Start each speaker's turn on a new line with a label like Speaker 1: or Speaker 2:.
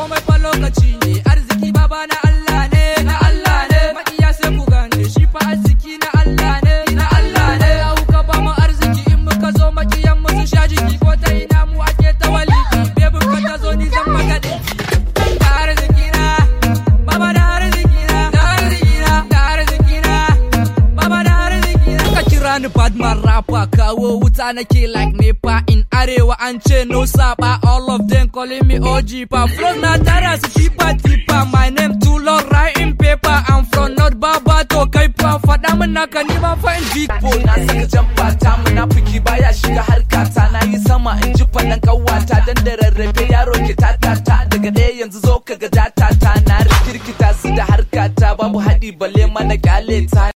Speaker 1: komai fa lokaci ne arziki baba na Allah ne na Allah ne makiya sai ku gane shi fa arziki na Allah ne na Allah ne ya ka ba mu arziki in muka zo makiyan mu su sha jiki ko ta ina mu ake ta waliki bebin ka ta zo ni zan maka dinki da arziki na baba da arziki na da arziki na da arziki na baba da arziki na ka kira ni badman rapper kawo wuta nake like nepa in arewa an ce no saba all of them calling me OG pa flow na tara su tipa tipa my name too long writing paper I'm from North Baba to kai fa faɗa min naka ni ma fa in big boy
Speaker 2: na saka jamfa ta munafiki baya shiga harkata na yi sama in ji faɗan kawata dan da rarrafe yaro ke tatata daga ɗaya yanzu zo ka ga data ta na rikirkita su da harkata babu haɗi balle mana kyale ta